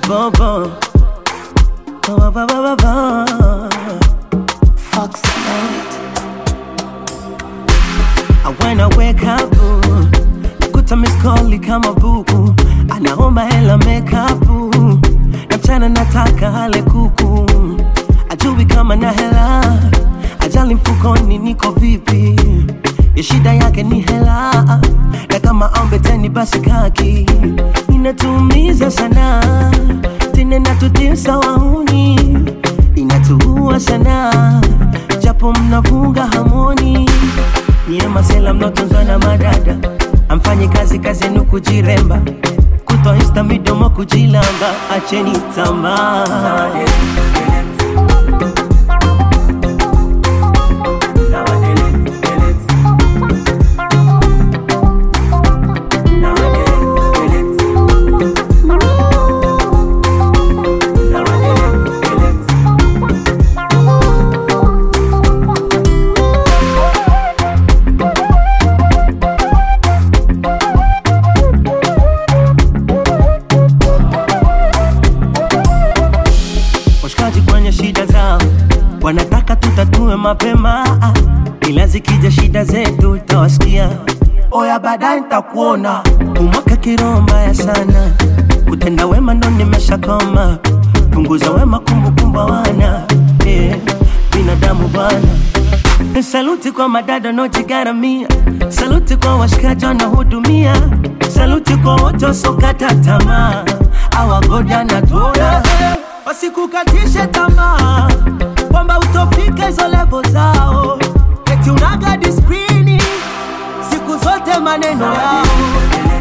bobo. Ba, ba, ba, ba, ba. Fox Night. And when I wake up, ooh, nakuta miss call kama buku, anaomba hela makeup, ooh, na mchana nataka hale kuku, ajui kama na hela, ajali mfukoni niko vipi, ya shida yake ni hela, na kama ombe teni basi kaki, inatuumiza sana, tena natutisa wauni, inatuua sana, japo mnafunga hamoni Nyie masela mnaotunzwa na madada, amfanye kazi kazi yenu kujiremba, kutwa insta midomo kujilamba, acheni tamaa. washikaji kwenye shida zao wanataka tutatue mapema, ila zikija shida zetu utawasikia oya, baadaye nitakuona. Umwaka kiroho mbaya sana, kutenda wema ndo nimeshakoma, punguza wema, kumbukumbu wana yeah, binadamu bwana Saluti kwa madada nojigaramia, saluti kwa washikaji wanahudumia, saluti kwa wote wasokata tamaa, awagoda na tuona wasikukatishe tamaa kwamba utofika hizo levo zao, eti unaga disprini siku zote maneno yao